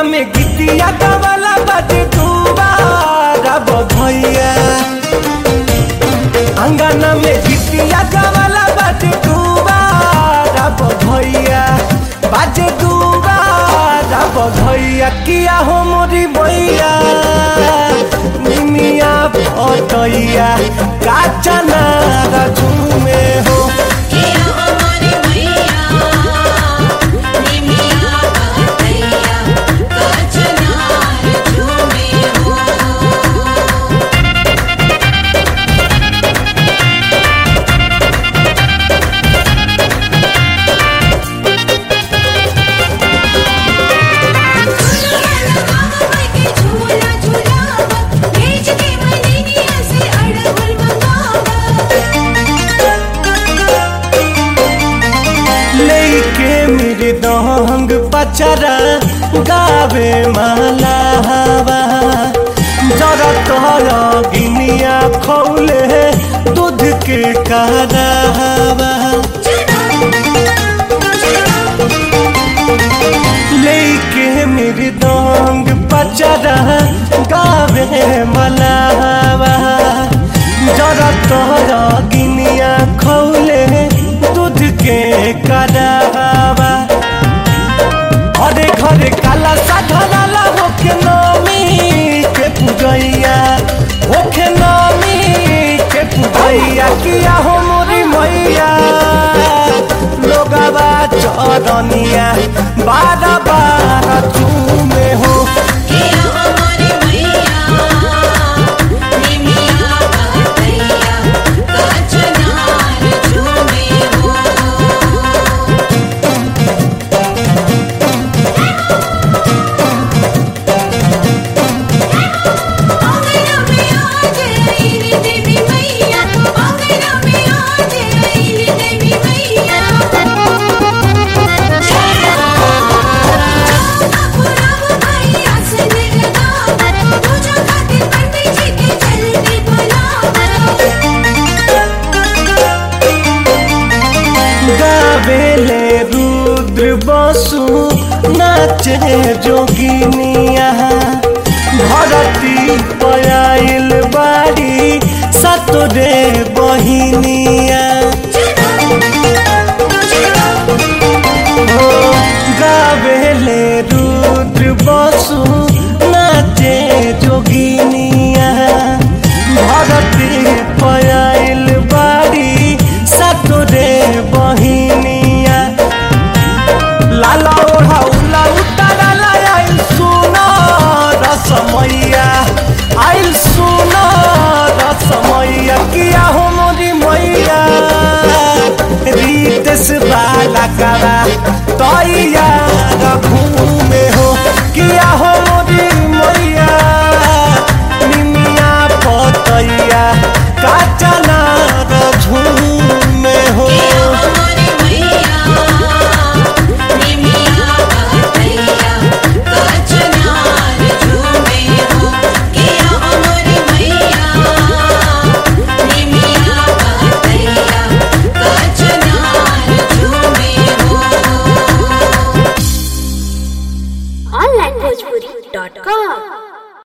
में गीतिया गवाला बाजे दुबारा भैया अंगना में गीतिया गवाला बाजे दुबारा भैया बाजे दुबारा भैया किया हो मोरी भैया निमिया पटैया काचा नारा झूमे हो किया हमारे भैया निमिया बहतैया कचनार झूमे हो झूला झूलावा भेज के मनीनिया से अड़हुल मंगावा लेके मेरे दहंग पचरा गावे माला हवा जरा तोरा गिनिया खौले दूध के करावा लेके मेरे दहंग पचरा गावे माला हवा जरा तोरा गिनिया खौले दूध के करावा घरे घरे काला साधनाला होके नमी के पूजैया होके नमी के पूजैया किया हो मोरी मैया लोगवा चरनिया बारा बारा चूमे हो किया हमारे भैया निमिया बहतैया कचनार झूमे हो आंगना में आज आईली देवी मैया आंगना में आज आईली देवी मैया पुराव भैया से लगा पूजा खातिर पंडित जी के जल्दी बुलावा गावेले रुद्र बसु नाचे जोगिनिया धरती पयाइल बाड़ी सतरे बहिनिया हो गावेले रुद्र बसु नाचे जोगिनिया धरती पयाइल बाड़ी सतरे बहिनिया लाला ओढ़ा उला उतारा आइल सुना रसमैया आइल सुना रसमैया किया हो मोरी मैया रीतस बाला करा तैया घूमे हो किया हो मोरी मैया निमिया पतैया काचा नार झूमे हो किया हमारे भैया निमिया बहतैया कचनार झूमे हो किया हमारे भैया निमिया बहतैया कचनार झूमे हो onlinebhojpuri.com